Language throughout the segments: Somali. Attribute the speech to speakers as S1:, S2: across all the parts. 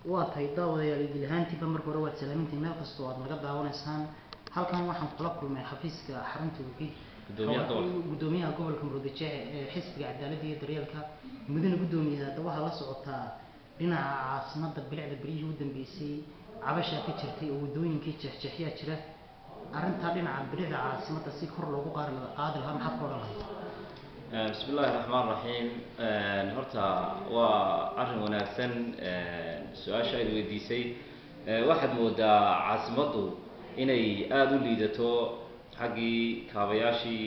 S1: waa tahay daawadayaal idil ahaantiiba marka hore waad salaamintiin meel kastoo aad naga daawanaysaan halkan waxaan kula kulmay xafiiska xarunta wixii
S2: Gudoomiyaha gobolka.
S1: gudoomiyaha gobolka murudijeece ee xisbiga cadaaladda iyo daryeelka mudane gudoomiyaha hadda waxaa la socotaa dhinaca caasimada bilicda beryihii u dambeysay cabashaa ka jirtay oo wadooyinkii jeexjeexyaa jira arrintaa dhinaca bilicda caasimada si kor loogu qaari la- qaadi lahaa maxaad ka odhan lahayd
S2: bismi illaahi raxmaan raxiim horta waa arrin wanaagsan su-aasha aad weydiisay Eh, waxaad moodaa caasimaddu inay aada u liidato xaggii kaabayaashii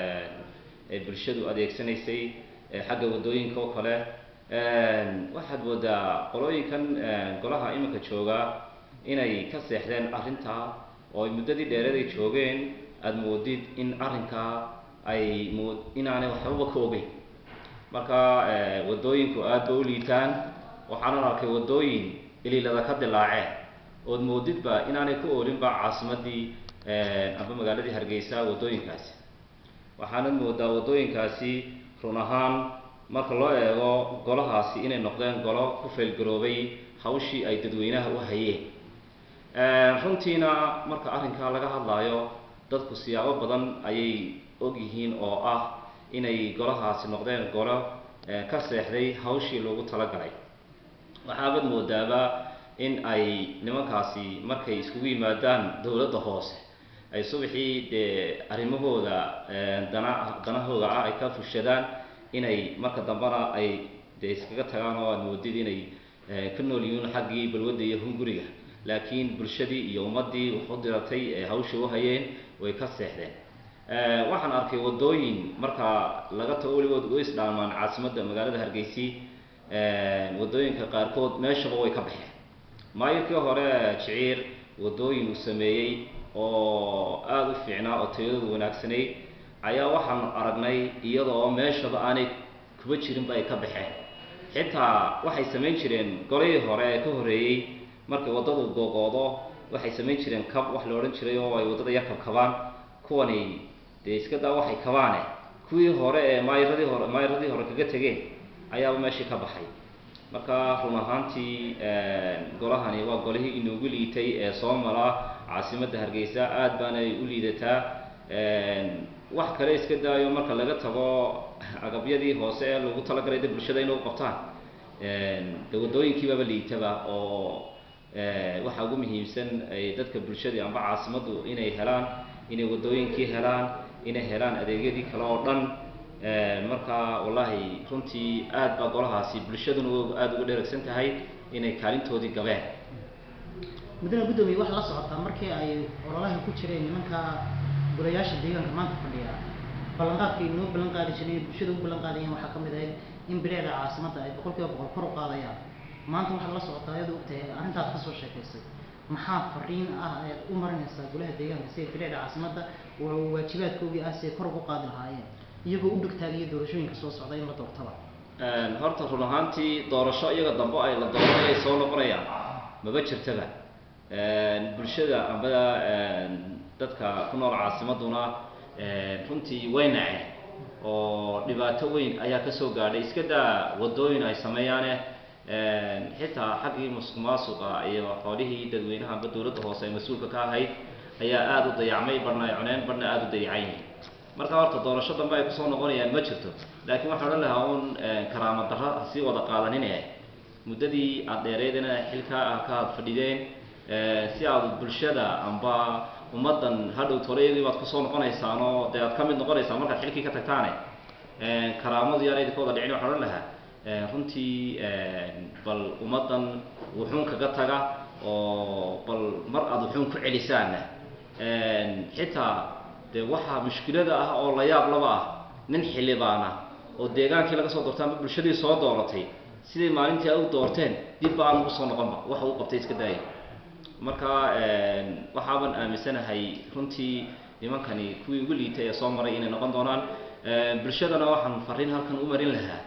S2: ee bulshadu adeegsanaysay eh, xagga waddooyinka oo kale waxaad moodaa qolooyinkan golaha iminka jooga inay ka seexdeen arrintaa oo ay muddadii dheereed ay joogeen aada moodid in arrinkaa ay mood inaanay waxbaba ka ogeyn marka eh, waddooyinku aad ba u liitaan waxaanan arkay waddooyin iliilada ka dilaaceen ood moodidba inaanay ku oolinba caasimadii amba magaaladii hargeysa waddooyinkaasi waxaanad moodaa waddooyinkaasi run ahaan marka loo eego golahaasi inay noqdeen golo ku faylgaroobay hawshii ay dadweynaha u hayeen runtiina marka arrinkaa laga hadlaayo dadku siyaabo badan ayay og yihiin oo ah inay golahaasi noqdeen golo eh, ka seexday hawshii loogu talagalay waxaabad moodaaba in ay nimankaasi markay iskugu yimaadaan dowladda hoose ay subaxii dee arrimahooda eh, dana danahooda ah ay ka fushadaan inay marka dambena ay dee iskaga tagaan oo aad moodid inay eh, ka nool yihiin xaggii balwadda iyo hunguriga laakiin bulshadii iyo ummaddii wax u diratay ee hawsha u hayeen way ka seexdeen Eh, waxaan arkay waddooyin marka laga tago weligood u isdhaamaan caasimadda magaalada hargeysi waddooyinka qaarkood meeshaba way ka baxeen maayirkii hore jiciir waddooyin uu sameeyey oo aada u fiicnaa oo tayadoodu wanaagsanayd ayaa waxaan aragnay iyadoo meeshaba aanay kuba jirinba ay ka baxeen xitaa waxay samayn jireen golihii hore ee ka horreeyey markay waddadu googoodo waxay samayn jireen kab wax la odhan jiray oo ay waddada yar kabkabaan kuwani dee iska daa waxay kabaane kuwii hore ee maayiradii hore maayiradii hore kaga tegeen ayaaba meeshii ka baxay marka run ahaantii golahani waa golihii inoogu liitay ee soo mara caasimadda hargeysa aad baanay u liidataa wax kale iska daayo marka laga tago agabyadii hoose ee lagu talagalay dad bulshada inay u qabtaan de waddooyinkiibaba liitaba oo waxaa ugu muhiimsan ay dadka bulshadii amba caasimaddu inay helaan inay waddooyinkii helaan inay helaan adeegyadii kale oo dhan marka wallaahi runtii aad baa golahaasi bulshaduna aada uga dheragsan tahay inay kaalintoodii gabeen
S1: mudane guddoomiye waxaa la socotaa markii ay ololaha ku jireen nimanka golayaasha deegaanka maanta fadhiya ballanqaadka ay noo ballan qaadi jireen bulshada u ballan qaadayeen waxaa ka mid ahayd in bilicda caasimadda ay boqol kiiba boqol kor u qaadayaan maanta waxaa la socotaa iyada ogtahay arrintaas kasoo sheekaysay maxaa fariin ah ayaad u marinaysaa golaha deegaanka si ay bilicda caasimadda oo waajibaadkoogii ah si ay kor ugu qaadi lahaayeen iyagoo u dhegtaagaya doorashooyinka soo socda in la doortaba
S2: horta run ahaantii doorasho iyaga dambe ay la dooranay ay soo noqonayaan maba jirtaba bulshada amba dadka ku nool caasimaduna runtii way naceen oo dhibaato weyn ayaa kasoo gaadhay iska daa waddooyin ay sameeyaane xitaa xaggii musuq maasuqa iyo xoolihii dadweynaha amba dowladda hoose ee mas-uulka ka ahayd ayaa aada u dayacmay barhna ay cuneen barhna aada u dayacan yihiin marka horta doorasho dambe ay kusoo noqonayaan ma jirto laakiin waxaan odhan lahaa un karaama darra hasii wada qaadanin muddadii aada dheereydana xilkaa ah ka aad fadhideen si aad bulshada amba ummaddan hadhow tolayadii baad kusoo noqonaysaan oo dee aad ka mid noqonaysaan markaad xilkii ka tagtaane karaamadu yaan idinka wada dhicin waxaan odhan lahaa runtii bal ummaddan wuxuun kaga taga oo bal mar aada wuxuun ku celisaanna xitaa dee waxaa mushkilada ah oo la yaab laba ah nin xildhibaana oo deegaankii laga soo doortay amba bulshadii soo dooratay siday maalintii ay u doorteen dibba aan ugu soo noqonba waxa uu qabtay iska daaya marka waxaaban aaminsanahay runtii nimankani kuwii ugu liitay ee soo maray inay noqon doonaan bulshadana waxaan fariin halkan u marin lahaa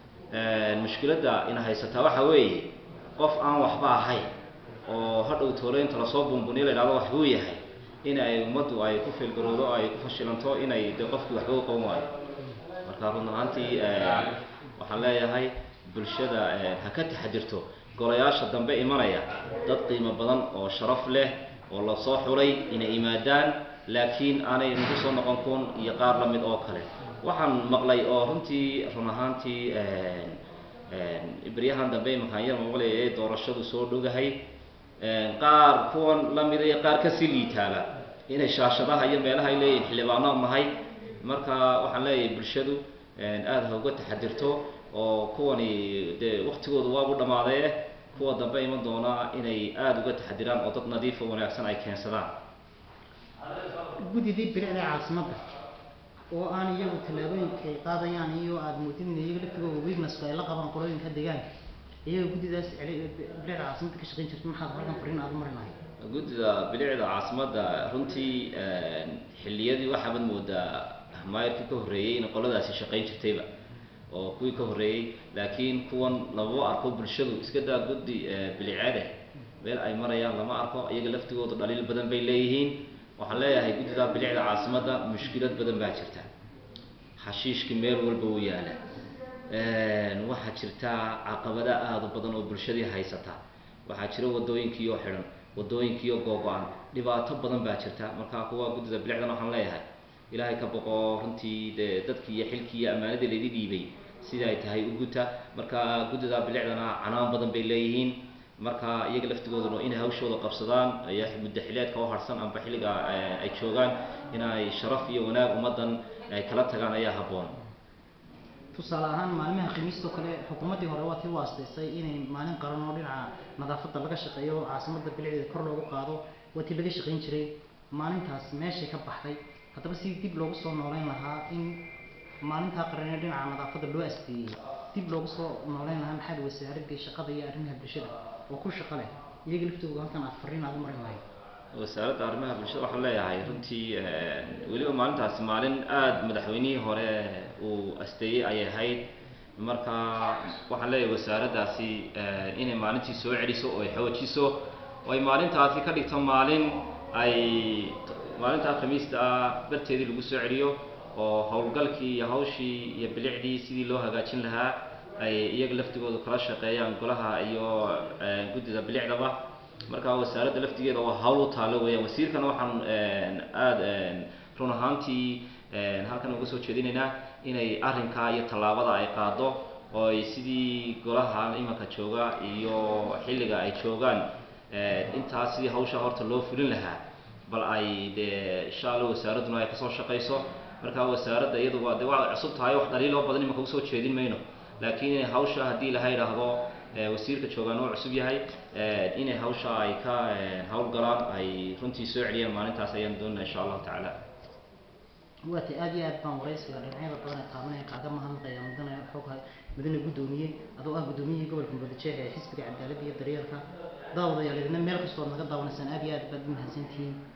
S2: mushkiladda ina haysataa waxa weeye qof aan waxba ahayn oo hadhow tooleynta lasoo buunbuniyo la yidhahdo waxbuu yahay in ay ummaddu ay ku feelgaroodo ay ku fashilanto inay de qofkii waxba u qaban waayo marka run ahaantii waxaan leeyahay bulshada ha ka taxadirto golayaasha dambe imanaya dad qiimo badan oo sharaf leh oo lasoo xulay inay yimaadaan laakiin aanay nagu soo noqon kun iyo qaar la mid oo kale waxaan maqlay oo runtii run ahaantii beryahan dambe imankaan yar maqlay ee doorashadu soo dhogahay qaar kuwan la mida iyo qaar kasii liitaaba inay shaashadaha iyo meelaha ay leeyihin xildhibaanaan nahay marka waxaan leeyahay bulshadu aada ha uga taxadirto oo kuwani dee waktigoodu waabu dhammaadee kuwa dambe iman doonaa inay aada uga taxadiraan oo dad nadiifo wanaagsan ay keensadaan
S1: guddidii bilicda caasimadda oo aan iyagu tallaabooyinka ay qaadayaan iyo aada moodin in iyaga laftigooda weaknesska ay la qabaan qolooyinka deegaanka iyaga guddidaas celi- bilicda caasimadda ka shaqayn jirta maxaad halkan fariin aada u marinahay
S2: guddida bilicda caasimadda runtii xilliyadii waxaabaad moodaa maayarkii ka horreeyey in qoladaasi shaqayn jirtayba oo kuwii ka horreeyey laakiin kuwan lama arko bulshadu iska daa guddi bilicade meel ay marayaan lama arko iyaga laftigooda dhaliil badan bay leeyihiin waxaan leeyahay guddida bilicda caasimadda mushkilad badan baa jirta xashiishki meel walba u yaala waxaa jirta caqabada aada u badan oo bulshadii haysata waxaa jira wadooyinkii oo xidhan wadooyinkii oo googo-an dhibaato badan baa jirta marka kuwa guddida bilicdan waxaan leeyahay ilaahay ka boqo runtii dee dadkii iyo xilkii iyo ammaanadii laydin dhiibay sida ay tahay u guta marka guddida bilicdana canaan badan bay leeyihiin marka iyaga laftigooduna inay hawshooda qabsadaan ay muddo xileedka u harsan amba xilliga ay joogaan inay sharaf iyo wanaag ummaddan ay kala tagaan ayaa habboon
S1: tusaale ahaan maalmaha khamiistoo kale xukuumaddii hore waa tii u aastaysay inay maalin qaran oo dhinaca nadaafadda laga shaqeeyo caasimadda bilicdeeda kor loogu qaado waa tii laga shaqayn jiray maalintaas meeshay ka baxday haddaba si dib loogu soo nooleyn lahaa in maalintaa qaran ee dhinaca nadaafadda loo asteeyey dib loogu soo nooleyn lahaa maxaad wasaaradii shaqada iyo arrimaha bulshada oo ku shaqo leh iyaga laftooda halkan aad fariin aad u marin lahayd
S2: wasaaradda arrimaha bulshada waxaan leeyahay runtii weliba maalintaasi maalin aada madaxweynihii hore uu asteeyey ayay ahayd marka waxaan leeyahay wasaaraddaasi inay maalintii soo celiso oo ay xoojiso oo ay maalintaasi ka dhigto maalin ay maalintaa khamiista ah barteedii lagu soo celiyo oo howlgalkii iyo hawshii iyo bilicdii sidii loo hagaajin lahaa ay iyaga laftigooda kala shaqeeyaan golaha iyo guddida bilicdaba marka wasaaradda laftigeeda waa hawl u taalo weeyaan wasiirkana waxaan aada run ahaantii halkan uga soo jeedinaynaa inay arrinkaa iyo tallaabada ay qaado oo ay sidii golaha imanka jooga iyo xilliga ay joogaan intaas sidii hawsha horta loo fulin lahaa bal ay dee insha allah wasaaradduna ay kasoo shaqayso marka wasaaradda iyadu waa de waa cusub tahay wax dhaliiloo badan imanka usoo jeedin mayno laakiin hawsha haddii laha idhaahdo wasiirka joogaan oo cusub yahay inay hawsha ay ka hawlgalaan ay runtii soo celiyaan maalintaas ayaan doonaa insha allahu tacaala
S1: waata aad iyo aad baan waraysiga dhinacyada badan ee taabanaya kaaga mahadnaqaya mudane xoog mudane guddoomiye adoo ah guddoomiyihii gobolka muqdisho ee xisbiga cadaaladda iyo daryeelka daawadayaal idina meel kastoo ad naga daawanaysaan aad iyo aad baad u mahadsantihiin